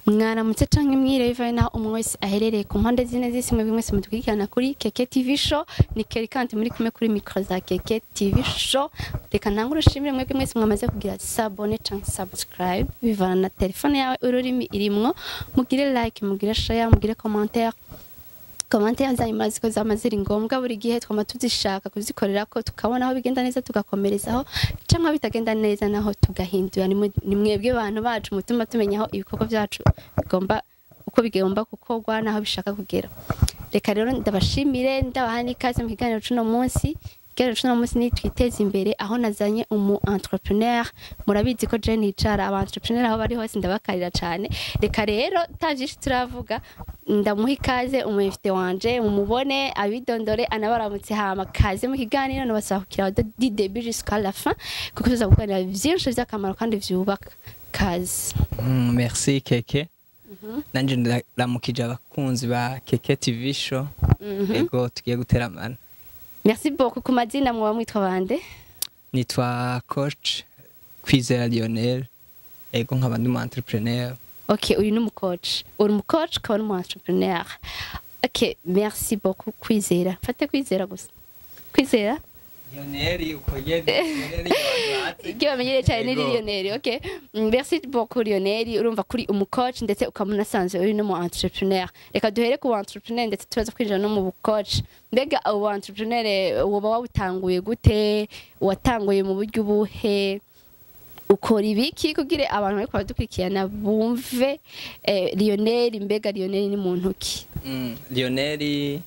mwaramutse canke mwiriwe bivanye naho umwe wese aherereye ku mpande zine z'isi mwebwe mwese mudukurikirana kuri keke tv show ni keri kandi muri kumwe kuri mikro za keke tv show reka ntangure ushimire mwebwe mwese mwamaze kugira sabone canke subscribe bivana na telefone yawe ururimi irimwo mugire like mugire share mugire commentaire commentaire zanyu murazi ko zama ziri ngombwa buri gihe twama tuzishaka kuzikorera ko tukabona aho bigenda neza tugakomerezaho cyangwa bitagenda neza naho tugahindura ni mwe- ni mwebwe bantu bacu mutuma tumenya aho ibikorwa byacu bigomba uko bigomba gukorwa n'aho bishaka kugera reka rero ndabashimire ndabaha n'ikaze mu kiganiro c'uno munsi ikiganiro c'uno munsi ni twiteze imbere aho nazanye umu entrepreneur murabizi ko je nicara aba entrepreneur aho bari hose ndabakarira cane reka rero ta vyinshi turavuga ndamuha ikaze umuyifite wanje mumubone abidondore anabaramutse hama kaze mu kiganiro nabasaba kukira di début jusqu'à la fin kuko tuza kuganira vyinshi vy'akamaro kandi vyubaka kaze Mm, merci keke nanje ndaramukije abakunzi ba keke tv show ego tugiye guteramana merci beaucoup ku mazina muba mwitwa bande nitwa coach kwizera lionel ego nkaba ndi umu entrepreneur ok uyu ni umucoach uri umucoach ukaba n'umu entrepreneur ok merci beaucoup kwizera mfate kwizera gusa kwizera lionel uko yene ibyo bamenyereye cyane ni Ego. Lionel ok Mm, merci beaucoup Lionel urumva kuri umucoach ndetse ukaba unasanzwe uri n'umu entrepreneur reka duhere ku entrepreneur ndetse turaza kwinjira no mu bucoach mbega ubu entrepreneur woba wawutanguye gute watanguye mu buryo ubuhe ukora ibiki kugira abantu bariko baradukurikirana bumve eh, Lionel mbega Lionel ni muntu ki Mm, lionel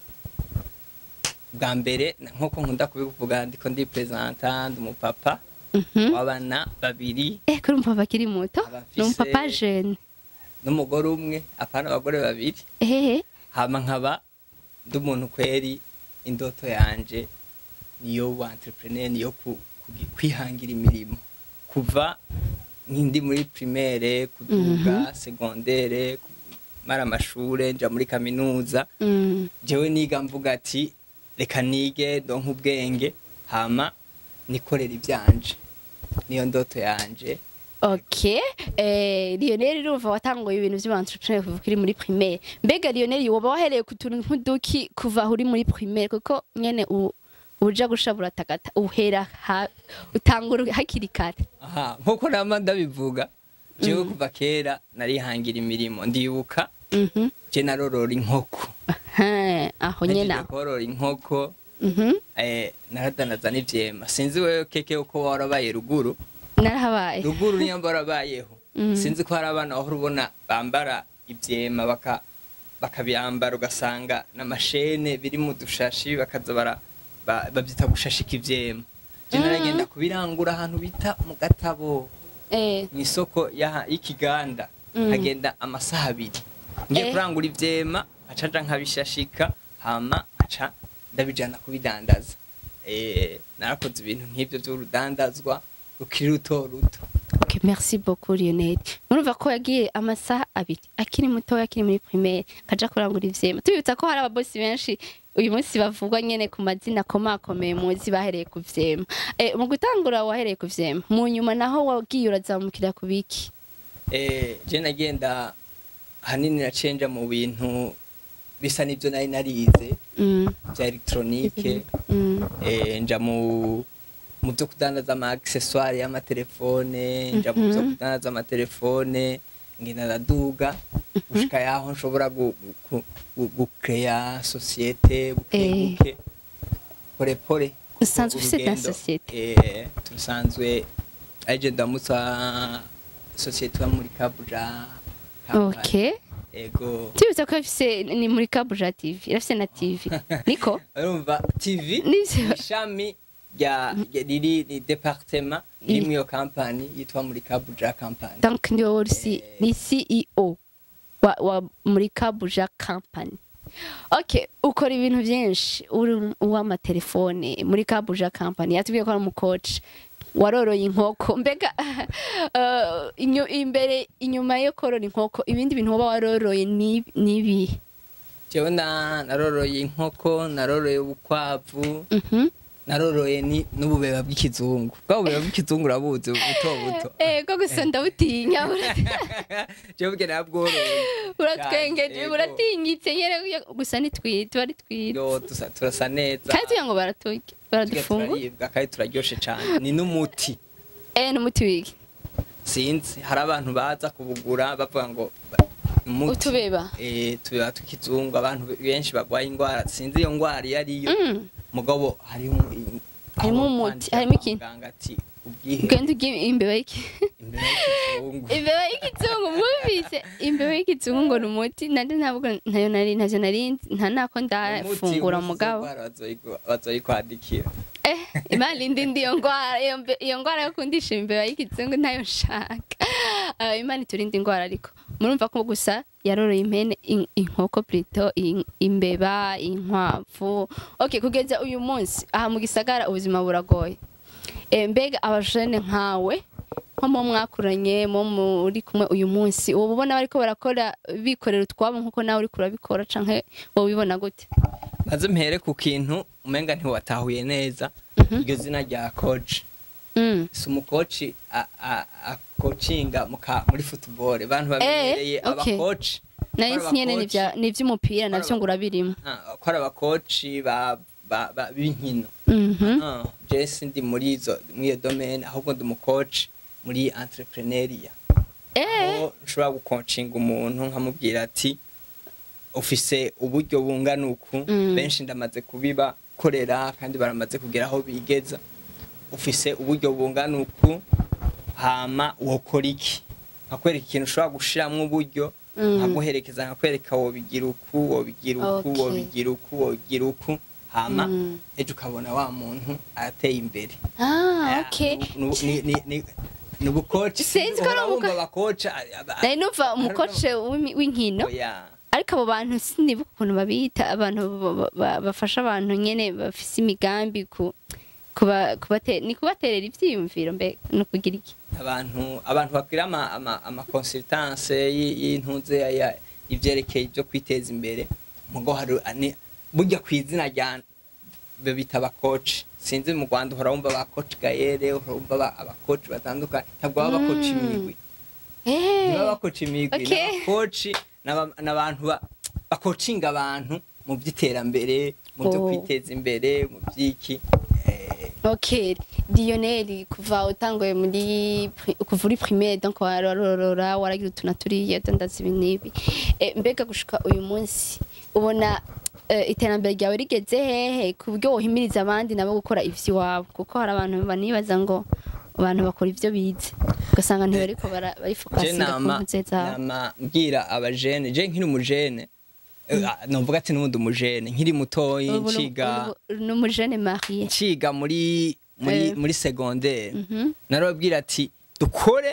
bwa mbere nk'uko nkunda kubivuga ndiko ndi presenta ndi umupapa Mhm. w'abana babiri eh kuri umupapa akiri muto Abafise- ni umupapa jeune n'umugore umwe apana abagore babiri ehehe hama nkaba ndi umuntu kweri indoto yanje niyo wa entrepreneur niyo ku, kugi- kwihangira imirimo kuva nkindi muri primaire kuduga secondaire mara amashure nja muri kaminuza Mm. jewe niga mvuga ati reka nige donka ubwenge hama nikorera ivyanje niyo ndoto yanje Ok, eh, Lionel urumva watanguye ibintu by'ubu-entrepreneur kuva uri muri primaire. Mbega Lionel woba wahereye ku tuntu nk'uduki kuva aho uri muri primaire kuko nyene u- uja gushabura tagata uhera ha, utangura hakiri kare. aha nkuko nama ndabivuga jewe kuva kera narihangira imirimo ndibuka Mhm. je narorora inkoko Aha, aho nyene Nagiye aho. korora inkoko Mhm. eh, naradanaza n'ivyema sinzi wewe keke uko warabaye ruguru Narahabaye. ruguru niyo mba warabayeho Mhm. sinzi ko hari abana wahora ubona bambara ivyema baka bakabyambara ugasanga n'amashene biri mu dushashi bakaza bara ba- bavyita gushashika ivyema je Mhm. naragenda kubirangura ahantu bita mu gatabo Eh, mu isoko y'aha- y'ikiganda Mm. hagenda amasaha abiri ngiye Eh. kurangura ivyema nkaca nja nkabishashika hama nkaca ndabijana kubidandaza eh, narakoze ibintu nk'ivyo vy'urudandazwa rukiri ruto ruto Ok, merci beaucoup Lionel. Murumva ko yagiye amasaha abiri akiri muto akiri muri primaire kaja kurangura ivyema. Tubibutsa ko hari ababosi benshi uyu munsi bavugwa nyene ku mazina komakomeye muzi bahereye ku vyema. Eh, mu gutangura wahereye ku vyema. Mu nyuma naho wagiye urazamukira ku biki. eh, je nagenda hanini nacenja mu bintu bisa n'ivyo nari narize Mm. vya electronique Mm. eh, nja mu mu byo kudandaza ama accessoire y'amatelefone nja mu byo Mhm. kudandaza amatelefone ngenda ndaduga gushika yaho nshobora gu- gu- gu- gucrea societe buke Eh. buke pore pore Usanzwe ufise na Urugendo, societe? eh, tusanzwe aje ndamutsa societe yo muri Kabuja company. Ok. ego Tubibutsa ko ifise ni muri Kabuja TV. Irafise na TV. Niko? urumva tv Nivyo. ishami rya rya- riri ni departement iri muri iyo kampani yitwa muri kabuja kampani Donc ni wowe uri ni CEO wa, wa muri Kabuja Company. Okay, ukora ibintu byinshi uri uw'amatelefone muri Kabuja Company. Yatubwiye ko ari umucoach. Waroroye inkoko mbega uh, inyo, imbere inyuma yo korora inkoko ibindi bintu waba waroroye ni nibi jewe na naroroye inkoko naroroye ubukwavu mhm naroroye ni n'ububeba bw'ikizungu bwa bubeba bw'ikizungu urabuzi buto buto ego gusa ndabutinya jewe bwe nabworoye uratwengeje Yego. buratinyitse nyene gusa ni twiza tuba ari twiza yo dusa- turasa neza kandi tugira ngo baraturya Turya baradufungura turaribwa kandi turaryoshe cane ni n'umuti eh n'umuti wiki sinzi hari abantu baza kubugura bavuga ngo ba- umuti utubeba eh tubeba tukizungu abantu benshi bagwaye indwara sinzi iyo ndwara iyo ariyo Mm. mugabo harimo Harimo umuti, harimo ikintu. ati ubwihe ugenda ugiye imbeba y'iki imbere y'ikizungu imbeba y'ikizungu mwumvise imbeba y'ikizungu ngo ni umuti nandi ntabwo ntayo nari ntacyo nari nzi, nta nako ndafungura mugabo bazoyikwandikira eh imana indi ndi iyo ndwara iyo mbe- iyo ndwara yo kundisha imbeba y'ikizungu ntayo nshaka Ah, imana iturinde indwara ariko murumva ko gusa yaroroye impene in- inkoko plito in- imbeba inkwavu okay kugeza uyu munsi aha mu gisagara ubuzima buragoye Eh, mbega abajene nkawe nko mu mwakuranye mu muri kumwe uyu munsi ubu ubona bariko barakora bikorera utwabo nkuko nawe uriko urabikora canke wowe ubibona gute maze mpere ku kintu umenga ntiwatahuye neza iryo zina rya coach Mm. si umukoci a- a- akocinga muka- muri football abantu babibereye Eh, okay. abakoci nari Ko ari nsi nyene abakoci- n'ivya- n'ivy'umupira navyo ngo urabirimo Ah, ko ari abakoci ba- ba- ba- b'inkino Mhm. Ah, je sindi muri izo muri iyo domaine ahubwo ndi umukoci muri entrepreneuria Eh, aho nshobora gukocinga umuntu nkamubwira ati ufise uburyo bungana uku Mm. benshi ndamaze kubibakorera kandi baramaze kugera aho bigeza ufise uburyo bungana uku hama wokora iki nkakwereka ikintu ushobora gushiramwo uburyo Mm. nkaguherekeza nkakwereka wobigira uku wobigira uku Okay. wobigira uku wobigira uku hama Mm. ejo ukabona wa muntu arateye imbere ah, okay. Nu- ni- ni- ni- ni ubukoci Sinzi ko ari uhora ubuko- wumva abakoca nari numva umukoce w'imi- w'inkino oya ariko abo bantu sinibuka ukuntu babita abantu ba- ba- bafasha abantu nyene bafise imigambi ku kuba kubate ni kubaterera ivyiyumviro mbe no kugira iki abantu abantu bakwira ama ama, ama consultance y- y'intunze ya- ya ivyerekeye ibyo kwiteza imbere mugo hari ani burya ku izina rya be bita abakoci sinzi mu Rwanda uhora wumva abakoci gayere uhora wumva aba- abakoci batandukanye ntabwo baba bakoci Mm. imigwi eh niba bakoci imigwi Okay. n'abakoci n'aba- n'abantu ba- bakocinga abantu mu by'iterambere mu byo Oh. kwiteza imbere mu by'iki eh, Okay, Lionel kuva utanguye muri pri- kuva uri primaire donc warorora waragira utuna turiya dandaza ibi n'ibi Eh, mbega gushika uyu munsi ubona eh, iterambere ryawe rigeze hehe ku buryo wohimiriza abandi nabo gukora ivy'iwabo kuko hari abantu banibaza ngo abantu bakora ivyo bize ugasanga ntibariko bara- je barifokasinga ku nama mpuze zabo nama mbwira abajene je nkiri umujene eh, ah, novuga ati n'ubundi umujene nkiri mutoyi Ubu ni- nciga ubu ni umujene mariye nciga muri muri Eh. muri secondaire Mhm. narababwira ati dukore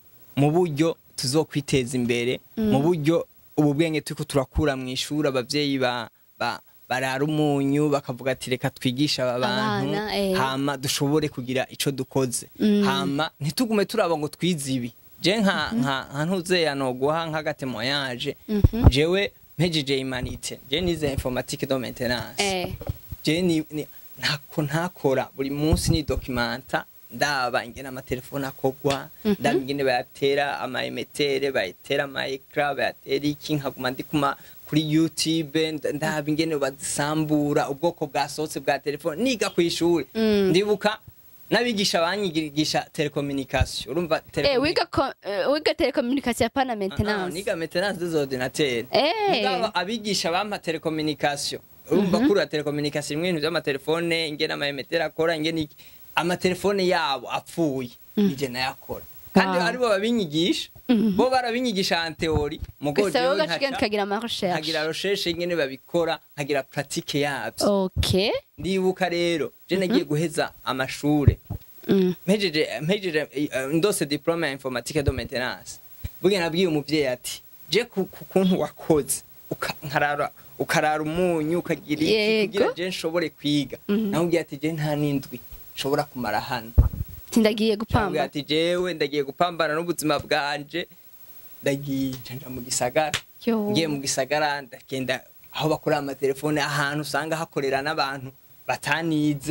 mu buryo tuzokwiteza imbere mu buryo ubu bwenge turiko turakura mu ishuri abavyeyi ba, ba barara umunyu bakavuga ati reka twigisha aba bantu Abana, eh. hama dushobore kugira ico dukoze Mm. hama ntitugume turaba ngo twize ibi je nka nka nka ntuzeya noguha nk'agatemoyage Mhm. jewe mpejeje imanite je nize informatique de maintenance eh je ni ni- ntako ntakora buri munsi ni documenta ndaba ingene amatelefone akogwa Mhm. ndaba ingene bayatera ama emetere bayatera ama ecran bayatera iki nkaguma ndi kuma kuri youtube nda- ndaba ingene bazisambura ubwoko bwasohotse bwa telefone niga ku ishuri Mm. ndibuka n'abigisha banyigisha telecommunication urumva eh telecommunication wiga ko- eh, wiga telecommunication pana Ah, ah, maintenance niga maintenance des ordinateurs Eh. mugabo abigisha bampa telecommunication urumva kuri ya telecommunication imwe ibintu by'amatelefone ingene amayemeteri akora ingene iki amatelefone yabo apfuye nije nayakora kandi Wow. aribo babinyigisha bo barabinyigisha en theory mugo gusa jewe wowe ugashika nkaca tukagira ama recherche nkagira recherche ingene babikora nkagira pratique yabyo okay ndibuka rero je nagiye guheza amashure Mm. mpejeje mpejeje eh, ndose diplome ya informatique de maintenance burya nabwiye umuvyeyi ati je ku ku kuntu wakoze uka- nkarara ukarara umunyu ukagira iki Yego. kugira je nshobore kwiga Mhm. namubwiye ati je nta n'indwi nshobora kumara hano tindagiye namubwiye gupamba ati jewe ndagiye gupambana n'ubuzima bwanje ndagiye nja mu gisagara Yo. ngiye mu gisagara ndagenda aho bakorera amatelefone ahantu usanga hakorera n'abantu batanize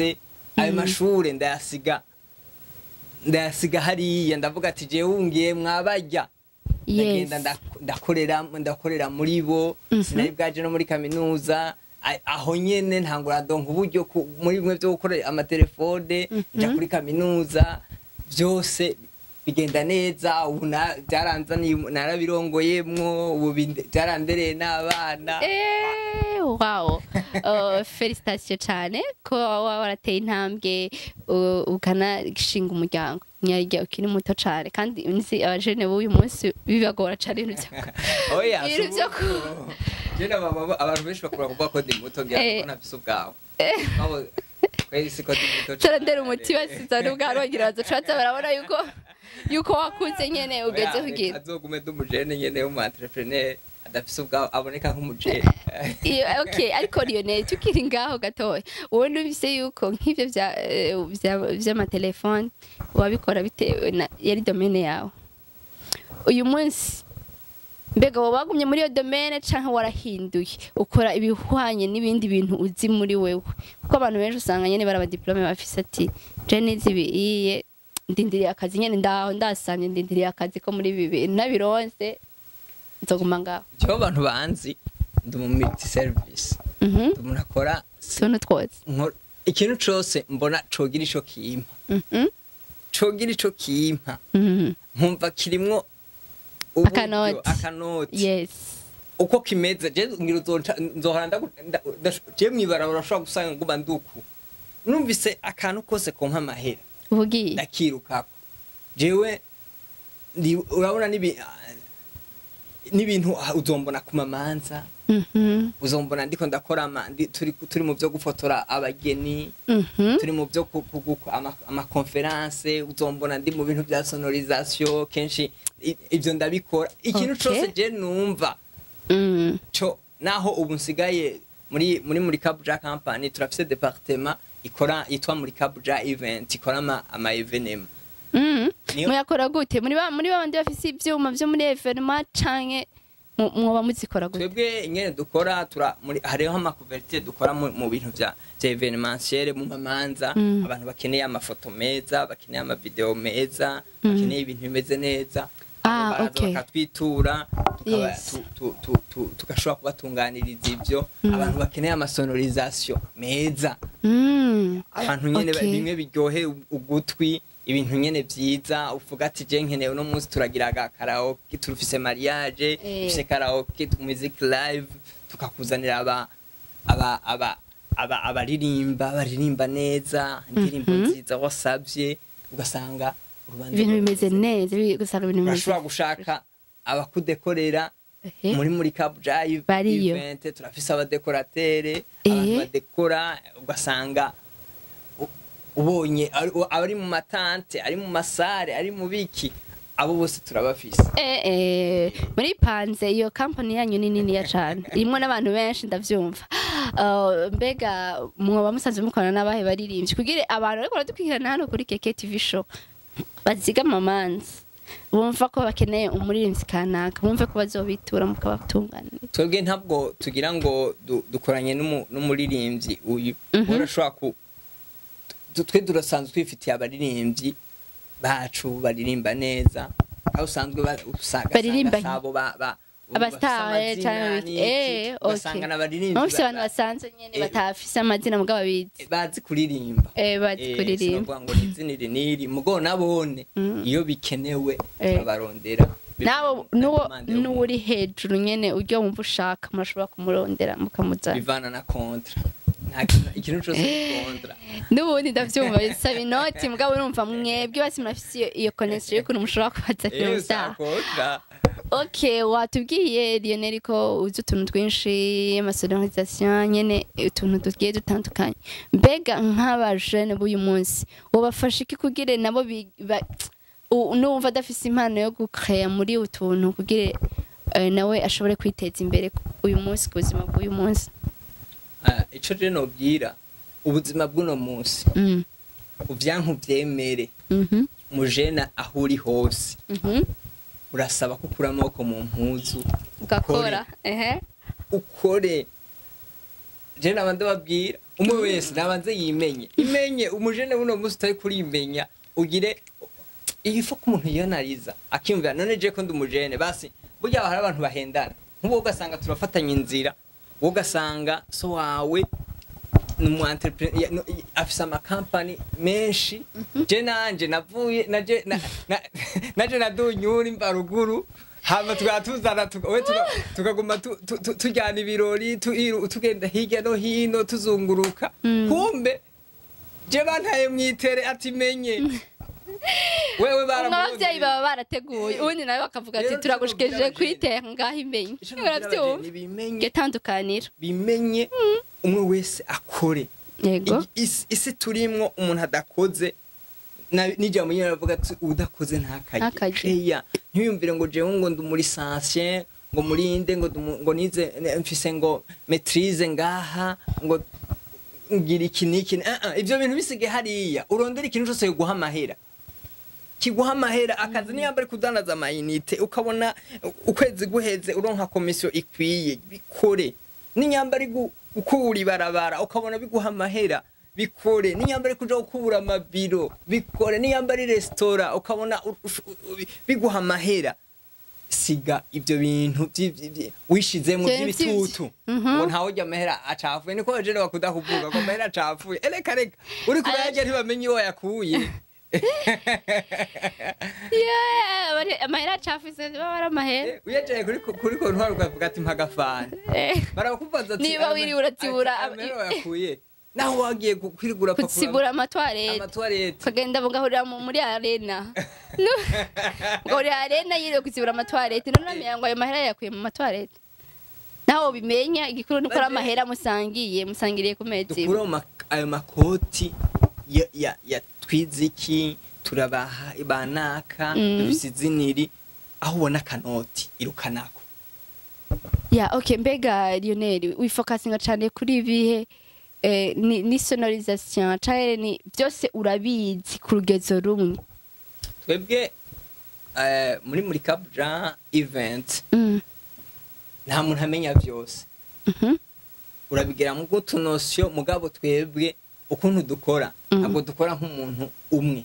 ayo mashure ndayasiga ndayasiga hariya ndavuga ati jewe wungiye mwabarya ndagenda yes ndak- ndakorera ndakorera muri bo Mhm. sinari bwaje no muri kaminuza A- aho nyene ntangura ndonka uburyo ku- muri bimwe vyo gukora amatelefone nja Mhm. kuri kaminuza vyose bigenda neza ubu na- vyaranzaniye narabirongoyemwo ubu binde- vyarandereye n'abana Eh, wow uh, felicitation cyane ko waba warateye intambwe uh, ukanashinga umuryango nyarya ukiri muto cyane kandi nzi abajene b'uyu munsi bibagora cyane ibintu byo oya ibintu byo ku jena baba abantu benshi bakura kuvuga ko ndi muto ngira Eh. ngo nafise ubwawe Babo- kweri siko ndi muto cane. turandera umuti basiza n'ubwa rongera bazacaza barabona yuko yuko wakuze nyene ugeze Oya, kugira azogume ndi umujene nyene w'umu entrepreneur adafise ubwawe aboneka nk'umujene iyo okay ariko Lionel tukiri ngaho gatoya wowe numvise yuko nk'ivyo vya eh, vya- vy'amatelefone wabikora bitewe na yari domene yawe uyu munsi mbega wowe wagumye muri iyo domene canke warahinduye ukora ibihwanye n'ibindi bintu uzi muri wewe kuko abantu benshi usanga nyene barabadiplome bafise ati je nizi ibiye ndindiriye akazi nyene ndaho ndasanye ndindiriye akazi ko muri ibi bintu nabironse nzoguma ngaho jewe abantu banzi ndi umu multi service mhm ndi umuntu akora tuntu twose nkora- ikintu cose mbona cogira ico kimpa mhm cogira ico kimpa mhm nkumva kirimwo uburyo, Akanoti. akanoti yes uko kimeze je ngira uzonca nzohora ndagu- nda- ndash- je mwibarabara urashobora gusanga nguba nduku numvise akantu kose konka amahera ubugiye ndakirukako jewe ndi- urabona nibi- n'ibintu ah, uzombona ku mamanza mhm uzombona ndiko ndakora ama- ndi- turi turi mu byo gufotora abageni mhm turi mu byo ku- ku- ku- ama- amakonferanse uzombona ndi mu bintu bya sonorisation kenshi i- ivyo ndabikora ikintu Okay. cose je numva mhm co naho ubu nsigaye muri muri muri Kabuja company turafise departement ikora yitwa muri Kabuja event ikora ama, ama evenement mhm Niyo- muyakora gute muri ba muri babandi bafise ivyuma vyo muri evenement canke mu- mwoba muzikora gute twebwe ingene dukora tura muri hariho amakuvertire dukora mu, mu bintu vya vya evenementiel mu mamanza Mm. abantu bakeneye amafoto meza bakeneye amavideo meza Mm. bakeneye ibintu bimeze neza Ah, Abo baraza okay. bakatwitura tukaba- Yes. tu- tu- tu- tu- tugashobora kubatunganiriza ivyo Mm. abantu bakeneye amasonorisation meza mhm abantu nyene Okay. bimwe biryohe ugutwi ibintu nyene vyiza uvuga ati je nkeneye uno munsi turagira aga karaoke turufise mariage Eh. dufise karaoke tu- music live tukakuzanira aba aba aba aba abaririmba baririmba neza indirimbo Mhm. nziza wasavye ugasanga urubanza ibintu rwawe bimeze rumeze neza bi- gusanga ibintu bimeze urashobora gushaka abakudekorera Ehe. muri muri Cap Drive Bariyo. event turafise abadekoratere Eh. abantu badekora ugasanga u- ubonye ari abari mu matante ari mu masare ari mu biki abo bose turabafise Eh, eh, muri panze iyo kampani yanyu ni niniya cane irimwo n'abantu benshi ndavyumva Uh, mbega mwoba musanzwe mukorana n'abahe baririmbyi kugira abantu bariko baradukurikirana hano kuri keke tv show baziga amamanza bumva ko bakeneye umuririmbyi kanaka bumve ko bazobitura mukabatunganira twebwe ntabwo tugira ngo du- dukoranye n'umu- n'umuririmbyi uyu Mhm. urashobora ku tu- twe turasanzwe twifitiye abaririmbyi bacu baririmba neza aho usanzwe ba- usanga Baririmba usanga sabo ba ba Abastar, bafise canke amazina biki? n'iki, Eh, ugasanga okay. n'abaririmbyi bamufise ba- abantu basanzwe nyene Eh. batafise amazina mugabo babizi bazi kuririmba Eh, bazi Eh, kuririmba sinovuga ngo ni izina iri n'iri mugo nabone Mm. iyo bikenewe Eh. turabarondera nabo Bivana na nuwo commande y'umuntu. n'uri hejuru nyene uryo wumva ushaka murashobora kumurondera mukamuzana bivana na kontra Nta kintu- ikintu cose ni kontra n'ubundi ndavyumva bisaba inoti mugabo urumva mwebwe basi murafise iyo- iyo connection y'ukuntu mushobora kubazanira Eh, umusaha sa kontra ok watubwiye lionel ko uzi utuntu twinshi amasonorisation nyene utuntu tugiye dutandukanye mbega nk'abajene b'uyu munsi wobafasha iki kugira nabo bi- ba- u- n'uwumva adafise impano yo gukreya muri utuntu kugira eh, nawe ashobore kwiteza imbere uyu munsi ku buzima bw'uyu munsi Ah, ico je nobwira ubuzima bw'uno munsi Mm. uvyanka uvyemere Mhm. mujena aho uri hose Mhm. urasaba ko ukura amaboko mu mpuzu ugakora ehe ukore je naba ndababwira umwe wese nabanze yimenye imenye umujene buno munsi utari kurimenya ugire ifo ko umuntu yiyanariza akiyumvira none je ko ndi umujene basi burya hari abantu bahendana nk'ubu ugasanga turafatanya inzira wowe ugasanga so wawe ni umu entrepreneur ya- no- i- afise amakampani menshi je nanje navuye naje na- na- naje nadunyura imbaruguru hama tukaba tuzana tuka- we tuka- tukaguma tu- tu- tu- tujyana ibirori tuiru- tugenda hirya no hino tuzunguruka kumbe je bantaye mwitere ati menye wewe umwe baramurondeye. abavyeyi baba barateguye ubundi nawe bakavuga ati Rero turagushikirije tubwira kuyitera ngaho imenye Ico nabwira uravyumva abageni bimenye getandukanira bimenye umwe wese akore yego Igi- isi- isi turimwo umuntu adakoze na- n'ijambo nyine aravuga ati udakoze ntakarye Ntakarye. eya ntiyumvire ngo jewe ngo ndi muri sansiye ngo murinde ngo ndumu- ngo nize ne- mfise ngo maitrise ngaha ngo ngira iki n'iki Ah, ah, ivyo bintu bisige hariya urondera ikintu cose kiguha amahera kiguha amahera akazi niyo yambari kudandaza amayinite ukabona ukwezi guheze uronka komisiyo ikwiye bikore n'inyambari gu- gukura ibarabara ukabona biguha amahera bikore n'inyambari kuja gukura amabiro bikore n'inyambari resitora ukabona u- ush- u- u- biguha amahera siga ibyo bintu vyi- vyi- vyi- wishizemo Vye- by'ibitutu Mhm. ngo ntawe urya amahera acafuye niko bajene bakunda kuvuga ngo amahera acafuye ereka reka uri kurayarya ntibamenye iyo wayakuye Yeah, bari- amahera acafise baba ari amahera Eh, uyejaye kuri kuri kontwari ukavuga ati mpagafana Eh, barakubaza ati Niba "Ama- wiriwe uratibura ati, am- amahera wayakuye naho wagiye gu- kwirigura kutsibura amatwarete amatwarete ukagenda mugahurira mu- muri arena Nu- mugahurira arena yiriwe kutsibura amatwarete none uramenya ngo ayo mahera yakuye mu matwarete naho bimenya igikuru nuko ari Baje- amahera musangiye musangiriye ku mezi imwe. dukure ma- ayo makoti ya, ya, ya twiziki turabaha banaka Mm. dufise iziniri aho ubona akanoti irukanako ya okay mbega Lionel wifokasinga cyane kuri ibihe eh, ni, ni sonorisation cyane ni byose urabizi ku rugezo rumwe twebwe eh, muri muri kabuja event mm. nta muntu amenya byose mhm urabigira mu bw'utunosiyo mugabo twebwe ukuntu dukora Mhm. ntabwo dukora nk'umuntu umwe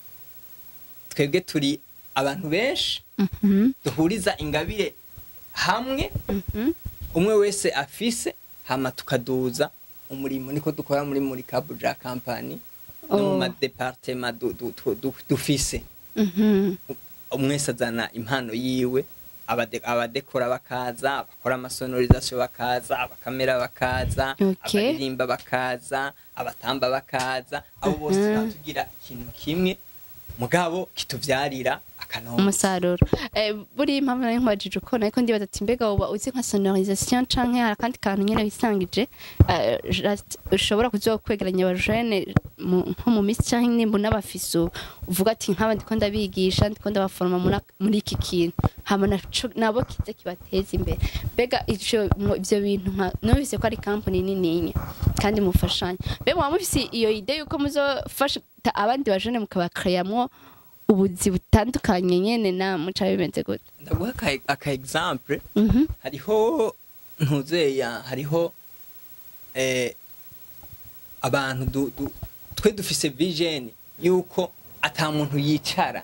twebwe turi abantu benshi mhm duhuriza ingabire hamwe mhm umwe wese afise hama tukaduza umurimo niko dukora muri muri kabuja kampani no mu Oh. madepartema du- du- du- du- dufise mhm umwe wese azana impano yiwe abade- abadekora bakaza abakora amasonorizasiyo bakaza abakamera bakaza Okay. abaririmba bakaza abatamba bakaza abo bose Mhm. tukaba tugira ikintu kimwe mugabo kituvyarira akanonga umusaruro eh, buri impamvu nari nkubajije uko ariko ndibaza ati mbega uba uzi nka sonorisation canke hari akandi kantu nyene wisangije eh, just ushobora kuzokwegeranya abajene mu- nko mu misi canke nimba unabafise uvuga ati nk'aba ndiko ndabigisha ndiko ndabaforoma muri ak- muri iki kintu hama naco- nabo kize kibateza imbere mbega ico mu- ivyo bintu nka numvise ko ari kampani nininya kandi mufashanya mbega mwaba mufise iyo ide yuko muzofasha abandi bajene mukabakreyamwo ubuzi butandukanye nyene na muca bimeze gute ndaguha aka- aka exemple Mhm. hariho ntuzeya hariho eh, abantu du- du- twe dufise vision yuko ata muntu yicara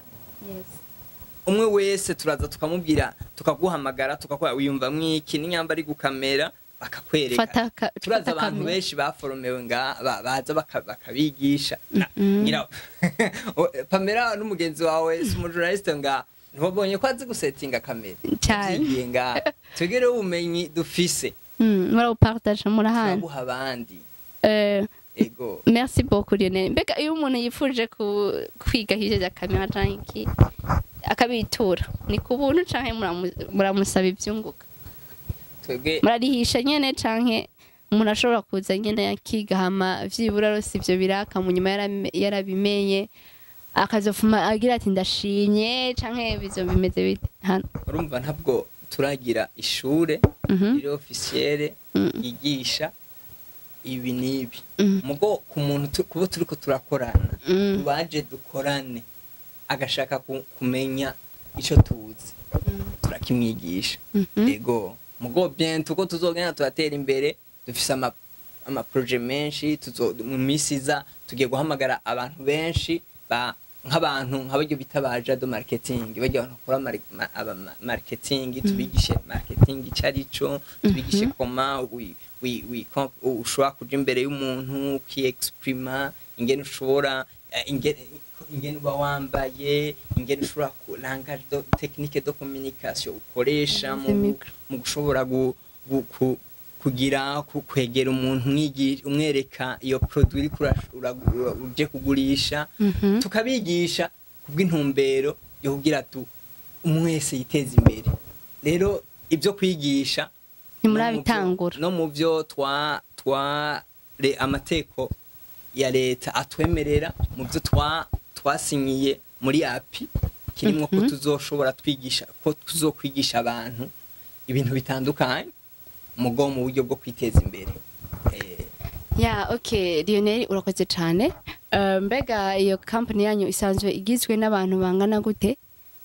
umwe wese turaza tukamubwira tukaguhamagara tukakuha wiyumva mwiki n'inyamba ari gukamera bakakwereka fata ka- turazi fata abantu kamera. benshi baforomewe nga ba- baza baka- bakabigisha Na- Mhm. nyira- O- pamela n'umugenzi wawe si umujournaliste nga ntibabonye ko azi gusetinga kamera Cyane. Yavyigiye nga twegere ubumenyi dufise Mm, murawupartage murahana turabuha abandi Eh, ego merci beaucoup Lionel mbega iyo umuntu yifuje ku- kwiga hirya ya kamera canke iki akabitura ni ku buntu canke muramu- muramusaba ivyunguka twebwe murarihisha nyene canke umuntu ashobora kuza nyene akiga hama vyibura rose ivyo biraka mu nyuma yarame- yarabimenye akazofuma agira ati ndashimye canke bizo bimeze bite hano urumva ntabwo turagira ishure Mhm. riri officiere Mm. yigisha ibi n'ibi Mhm. mugo ku muntu tu- kubo turiko turakorana Mm. baje dukorane agashaka ku- kumenya ico tuzi turakimwigisha Mhm. ego mugo bien tuko tuzogenda turatera imbere dufise ama amaproje menshi tuzo mu minsi iza tugiye guhamagara abantu benshi ba nk'abantu nk'abaryo bita ba jado marketing bajya abantu bakora mari- ma- aba- ma- marketing tubigishe marketing icyo ari cyo tubigishe koma wi- wi- wi- kom- ushobora kuja imbere y'umuntu ukiexprima ingene ushobora eh, ingene ingene uba wambaye ingene ushobora ku langage do technique de communication ukoresha mu Micro. mu gushobora gu, gu, ku, kugira ku, kwegera umuntu umwigi- umwereka iyo produit uriko ura- ura- ura- uje kugurisha Mhm. tukabigisha kubw'intumbero yo kugira tu umwese yiteza imbere rero ibyo kwigisha ntimurabitangura no mu byo twa twa re- amateko ya leta atwemerera mu byo twa twasinyiye muri api kirimo ko tuzoshobora twigisha ko tuzokwigisha abantu ibintu bitandukanye mugo mu buryo bwo kwiteza imbere Eh, ya ok lionel urakoze cyane Eh, mbega iyo kampani yanyu isanzwe igizwe n'abantu bangana gute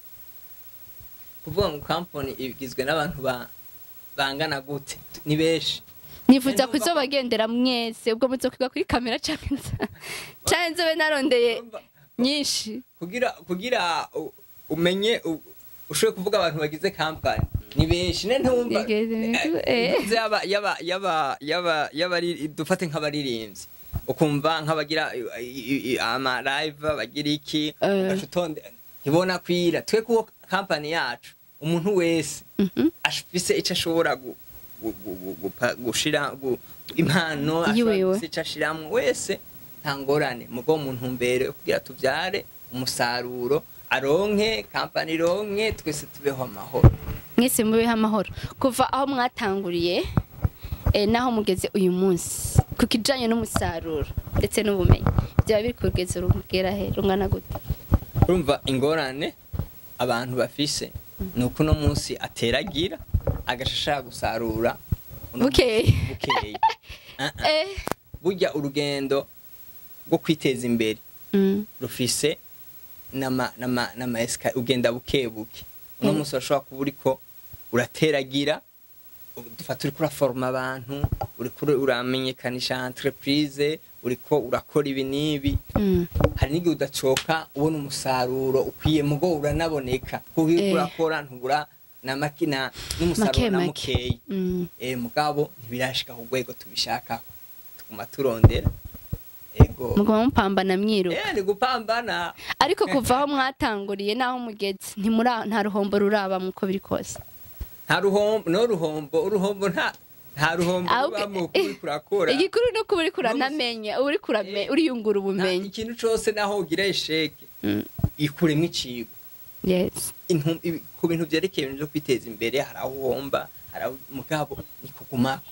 kuvuga ngo kampani igizwe n'abantu ba- bangana gute ni benshi nifuza Ndumva ko- kuzobagendera mwese ubwo muzokwiga kuri kamera cyangwa cyangwa nzobe narondeye Urumva, nyinshi kugira kugira u- umenye u- ushoboye kuvuga abantu bagize kampani ni benshi ne ntumva Igeze- eh, eh. mvuze yaba yaba yaba yaba yaba dufate nk'abaririmbyi ukumva nk'abagira i- i- i- ama live bagira iki Eh. ugaca utonde ntibona kwira twe kuko kampani yacu umuntu wese Mhm. afise icyo ashobora gu- gu- gu- gu- gupa- gushira gu- impano Yiwiwe. ashobora gufise ico ashiramwo wese nta ngorane mugo mu ntumbero yo kugira tuvyare umusaruro aronke kampani ironke twese tubeho amahoro mwese mubeho amahoro kuva aho mwatanguriye eh, n'aho mugeze uyu munsi ku kijanye n'umusaruro ndetse n'ubumenyi byaba biri ku rugezo rugera he rungana gute urumva ingorane abantu bafise ni uko uno munsi ateragira agashashara gusarura uno Bukeye. munsi bukeye Ah, ah. eh burya urugendo rwo kwiteza imbere mm. rufise nama nama nama esika ugenda buke buke uno Mm. munsi urashobora kuba uriko urateragira u- dufata uriko uraforoma abantu uriko ura- uramenyekanisha entreprise uriko urakora ibi n'ibi Mm. hari n'igihe udacoka ubona umusaruro ukwiye mugo uranaboneka kuko iyo uriko Eh. urakora ntubura na makina n'umusaruro Make, na make. mukeyi Mm. eh mugabo ntibirashika ku rwego tubishaka tuguma turondera ego muguma mupambana mwiruka eh ni gupambana ariko kuva aho mwatanguriye n'aho mugeze ntimura nta ruhombo ruraba muko biri kose nta ruhombo no ruhombo uruhombo nta nta ruhombo Ahubwo- rubamo kuko uriko urakora igikuru ni uko uri kuranamenya uri kurame Eh. uriyungura Nta- ubumenyi ikintu cose naho ugira esheke Mm. ikuremo icigo yes Intu- ibi- ku bintu vyerekeye ibintu vyo kwiteza imbere hari aho uhomba hari aho mugabo ni kugumako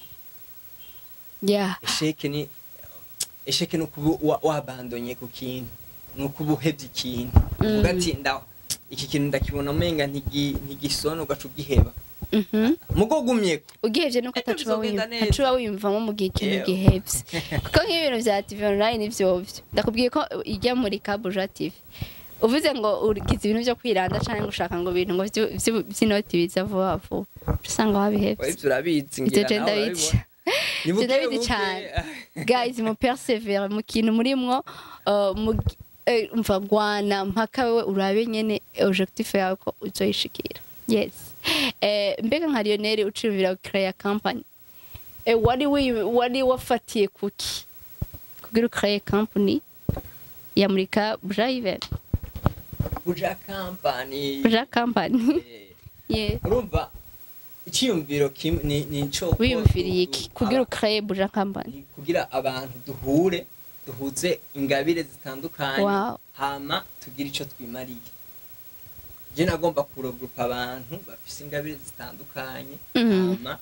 yeah esheke ni esheke ni ukuba wa- wabandonye ku kintu ni ukuba uhevye ikintu uvuga ati nda iki kintu ndakibona umenga ntigi- ntigisona ugaca ugiheba mhm mugo gumyeko ugihevye nuko Ejo atacuba bizogenda wiyumva neza. ntacuba wiyumvamo mu gihe ikintu Yewe. gihevye kuko nk'ibintu vya tv online vyovyo ndakubwiye ko ijya muri kabuja tv uvuze ngo ugize ibintu vyo kwiranda canke ngo ushaka ngo ibintu ngo vyu- vyu- vy'inoti biza vuba vuba uca usanga wabihevye ivyo urabizi ivyo ngira je nawe ndabizi urabibona Ni Ivyo buke ndabizi buke. cane guys mu persevere mu kintu murimwo uh, mu eh, umva gwana mpaka wewe urabe nyene objectif yawe ko uzoyishikira yes eh, mbega nka Lionel uciyumvira gukreya company eh, wari wi- wari wafatiye kuki kugira ukreye company ya murika Brave buja kampani Buja company Eh, yeah urumva icyiyumviro kimwe ni ni ico ko wiyumviriye du- iki du- kugira aba- ukreye Buja company ni kugira abantu duhure duhuze ingabire zitandukanye Wow. hama tugire ico twimariye je nagomba kurogurupa abantu bafise ingabire zitandukanye Mhm. hama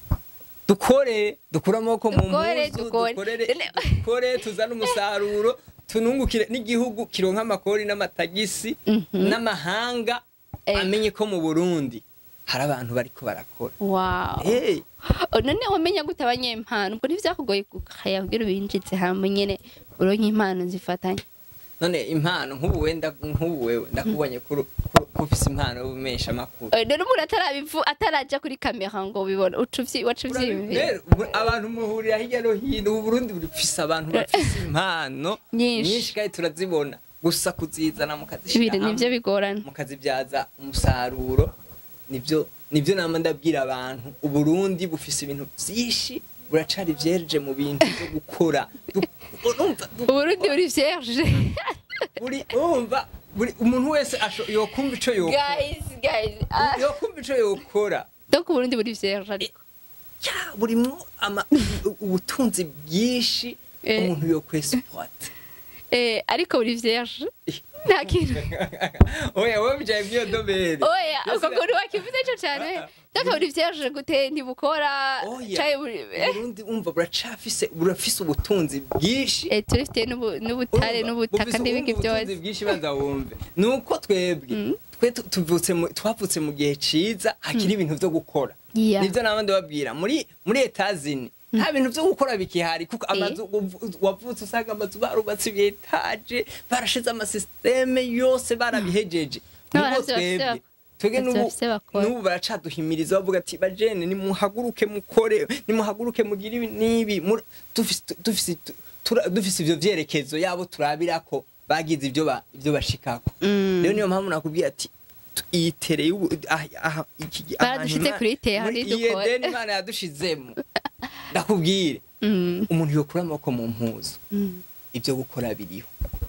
dukore dukure amaboko mu Dukore, mpuzu dukore. dukorere Dene- dukore tuzane umusaruro tunungukire n'igihugu kironka amakori n'amatagisi Mhm. n'amahanga Eh. amenye ko mu Burundi hari abantu bariko barakora wow hey. Oh, none wamenya gute abanyempano ubwo ntivyakugoye gukaya kugira ubinjize hamwe nyene uronke impano zifatanye none impano nk'ubu wenda nk'ubu wewe ndakubonye ko uru- ko- ko ufise impano y'ubumesha amakuru Eh, none umuntu atarabivu ataraja kuri kamera ngo ubibone uca uvyi- waca uvyiyumvira Rero, ubu- abantu muhurira hirya no hino ubu Burundi bufise abantu bafise impano Nyinshi. nyinshi kandi turazibona gusa kuzizana ibintu mukazishira nivyo hamwe bigorana mukazibyaza umusaruro nibyo nibyo nama ndabwira abantu uburundi bufise ibintu byinshi buracari vyereje mu bintu byo gukora Du- urumva du- uburundi buri vierge buri urumva buri umuntu wese asho- yokumva ico yokora guys guys ah. yokumva ico yokora donc uburundi buri vierge ariko ya burimwo ama u- ubutunzi bwinshi Eh. umuntu yokwesipota eh ariko buri vierge nta kintu oya wowe bijaye mw'iyo domene oya Byose- uko kuntu wakivuze ico cane donc buri vierge gute ntibukora Oya, caye buri eh, Burundi umva buracafise burafise ubutunzi bwinshi eh turifite n'ubu- n'ubutare Urumva, n'ubutaka bufise n'ibindi ubundi byose butunzi bwinshi banza wumve nuko twebwe twe tu- tuvutse mu- twavutse mu gihe ciza hakiri ibintu vyo gukora Yeah. nivyo nabandi babwira muri muri etazini nta bintu vyo gukora bikihari kuko amazu uvu- wavutse usanga amazu barubatse ibiyetaje barashize amasisiteme yose barabihejeje N'abantu Nubwo bafise twebwe bak- twebwe bafise n'ubu bafise bakora. n'ubu baracaduhimiriza bavuga ati bajene nimuhaguruke mukore nimuhaguruke mugire ibi n'ibi Mur- dufise dufise tura- dufise ivyo vyerekezo yabo turabirako bagize ivyo ba- ivyo bashikako Mm. rero niyo mpamvu nakubwiye ati tu- iyi tere y'ubu aha- aha- iki- Baradushize ahantu Ima- kuri tere, muri hari iyi dukora. Edeni imana yadushizemo ndakubwire Mm, umuntu yokura amaboko mu mpuzu mm. ivyo gukora biriho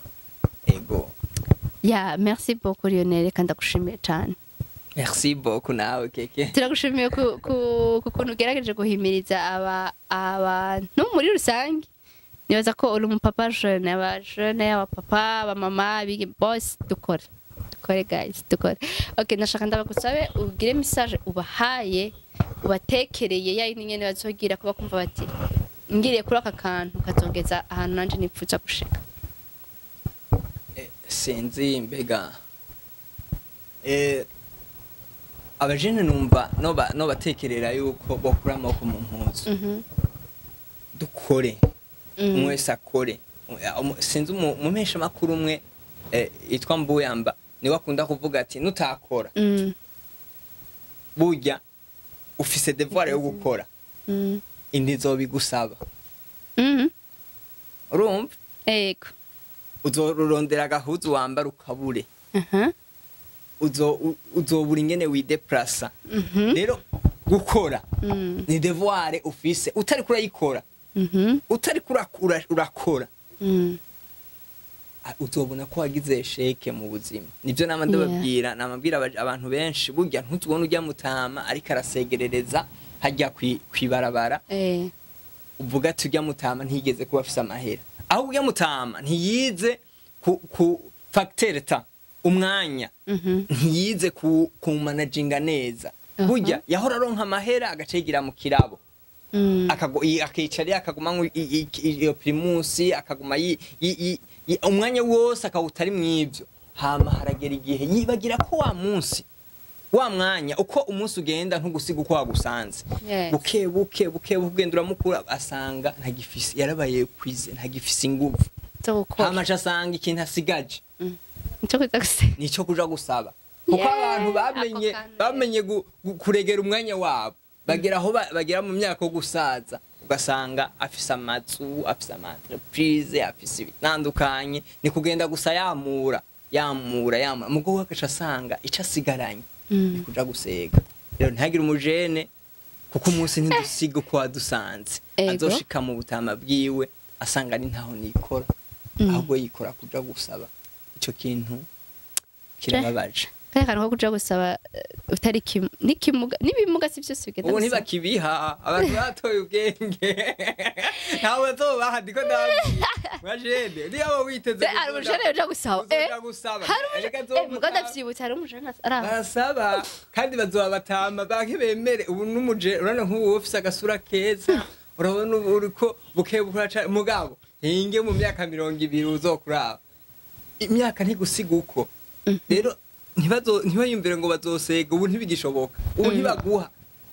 ego ya merci beaucoup Lionel reka ndagushimiye cane merci beaucoup nawe keke turagushimiye ku ku- ku kuntu ugerageje guhimiriza aba abantu muri rusange nibaza ko uri umupapa jeune aba jeune abapapa abamama abigi bose dukore dukore guys dukore ok ndashaka ndabagusabe ugire message ubahaye ubatekereye ya yindi nyene bazogira kuba kumva bati ngiriye kuri aka kantu kazongeza ahantu nanje nipfuza gushika Eh, sinzi mbega eh, abajene numva noba nobatekerera yuko bokura amaboko mu mpuzu Mhm. dukore Mm. umwe wese akore Umu- sinzi umu- umumesha makuru umwe eh, yitwa mbuyamba niwe akunda kuvuga ati nutakora Mm. burya ufise devoir yo gukora Mm. indi izobigusaba Mhm. urumva Ego. uzorondera agahuzu wambara ukabure Aha. uzo u- uzobura ingene wideplasa Mhm. rero gukora Mm. ni devoir ufise utari kurayikora Mhm. utari kurakura urakora Mm. ah, uzobona ko wagize sheke mu buzima nivyo nama ndababwira namabwira aba- abantu benshi burya ntuzubona ujya mutama ariko arasegerereza hajya kwi- kwibarabara Eh. uvuga ati ujya mutama ntiyigeze kuba afise amahera aho ujya mutama ntiyize ku, ku facteur ta umwanya Mhm. ntiyize ku, ku manajinga neza Aha. burya yahora aronka amahera agacegira mu kirabo Mm. akago- i- akicara akaguma nko i- i- iyo primusi akaguma yi- yi- yi- yi- umwanya wose akawutari mw'ivyo hama haragera igihe yibagira ko wa munsi wa mwanya uko umunsi ugenda ntugusiga uko wagusanze Yes. buke buke buke buke ugenda uramukura asanga ntagifise yarabaye kwize ntagifise inguvu Zo gukora. hama aca asanga ikintu asigaje Nico kuza gusa. nico kuja gusaba kuko Yeah, abantu bamenye ako kantu. bamenye gu- gu- kuregera umwanya wabo bagera aho ba- bagera mu myaka yo gusaza ugasanga afise amazu afise ama entreprise afise ibitandukanye ni kugenda gusa yamura yamura yamura mugo we agaca asanga ico asigaranye ni Mm. kuja gusega rero ntihagire umujene kuko umunsi ntidusiga uko wadusanze Ego. azoshika mu butama bwiwe asanga ari ntaho nikora Mm. ahubwo yikora kuja gusaba ico kintu kirababaje Kaya kantu ko kuja gusaba eh, utari kim nikimuga nibimuga si byose bigenda. ubu gusa. ntibakibiha abantu batoye ubwenge ntawe bazobaha ndiko ndababwira majene niyo aba witeze Se ari umujene uja gusaba. Eh. uzoja gusaba Hari Erega umujene. Eh, muga azomutama. ndavyibutse hari umujene ara. barasaba kandi bazoba batama banke bemere ubu n'umuje urabona nk'ubu ufise agasura keza urabona ubu uriko buke buraca mugabo hinge mu myaka mirongo ibiri uzokuraba imyaka ntigusiga uko rero ntibazo ntibayumvire ngo bazosega ubu ntibigishoboka ubu ntibaguha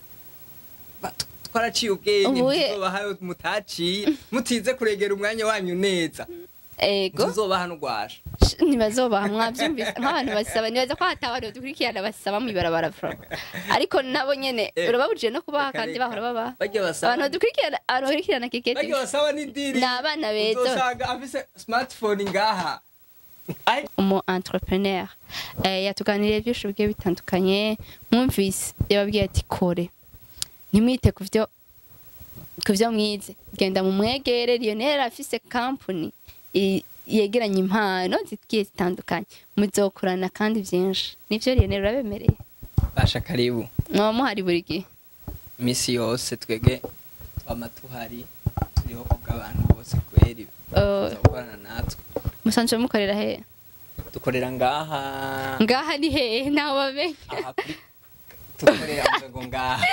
Ba- twaraciye ubwenge Ubu ye- tuzobahayo mutaciye mutize kuregera umwanya wanyu neza ego tuzobaha n'ugwasha Sh- ntibazobaha mwavyumvise nk'abantu basaba nibaza ko hata abantu dukurikirana basaba mw'ibarabara from ariko nabo nyene Eh, urababujije no kubaha reka, kandi reka. bahora babaha bajya basaba abantu dukurikirana abantu bakurikirana keketi bajya basaba n'idiri Ni abana beza. uzosanga afise smartphone ngaha Ai, umu entrepreneur eh, yatuganiriye byinshi bigiye bitandukanye mwumvise yababwiye ati kore ntimwite ku byo ku byo mwize genda mu mwegere Lionel afise company i- yegeranya impano zigiye zitandukanye muzokorana kandi byinshi nivyo Lionel urabemereye basha karibu mwaba muhari buri gihe imisi yose twege twama tuhari turiho kubw'abantu bose kweri Uh, gukorana natwe musanzwe mukorera he dukorera ngaha ngaha ni hehe ntawe bamenye aha kuri dukorera ngo ngaha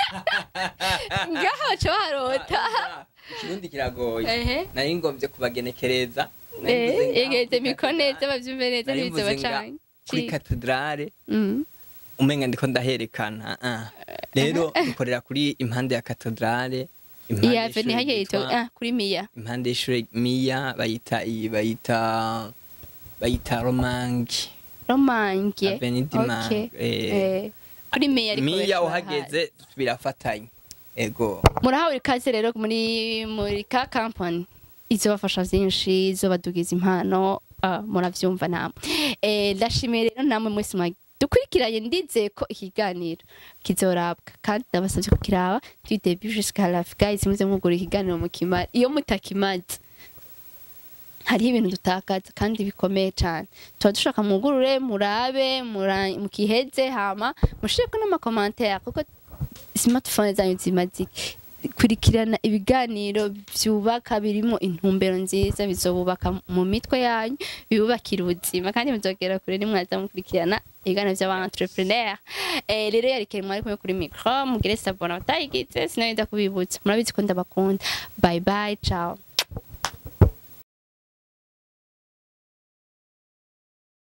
ngaha baca barota ikirundi kiragoye ehe nari ngombye kubagenekereza Nari eh mvuze ngaha yegeze kuri miko katedrale. neza bavyumve neza Nari ntibize mvuze nga- bacanye kuri katedrale Mm. umenga ndiko ndaherekana ah. rero dukorera kuri impande ya katedrale impande iya y'ishure veni hajya yitwa ryitwa- ah kuri miya impande y'ishure miya bayita iyi bayita bayita romangi romange Avenue du Mans, Okay. eh. Eh, kuri miya ariko miya benshi uhageze birafatanye ego barahazi. murahawe ikaze rero muri muri ka company izobafasha vyinshi izobadugiza impano ah, muravyumva namwe Eh, ndashimiye rero namwe mwese mwa dukurikiranye ndize ko ikiganiro kizorabwa kandi ndabasabye kukiraba du début jusqu'à la fin guys muze mwugura ikiganiro mukimara iyo mutakimaze hariho ibintu dutakaza kandi bikomeye cyane tuba dushaka mwugurure murabe mura- mukiheze hama mushireko n'amakomantere kuko smartphone zanyu zimaze iki? kurikirana ibiganiro byubaka birimo intumbero nziza bizobubaka mu mitwe yanyu bibubakira ubuzima kandi muzogera kure nimwaza mukurikirana ibiganiro by'aba-entrepreneur eh, rero yarikere mwari kumwe kuri micro mugire sabona batayigize sinabenda kubibutsa murabizi ko ndabakunda bye bye ciao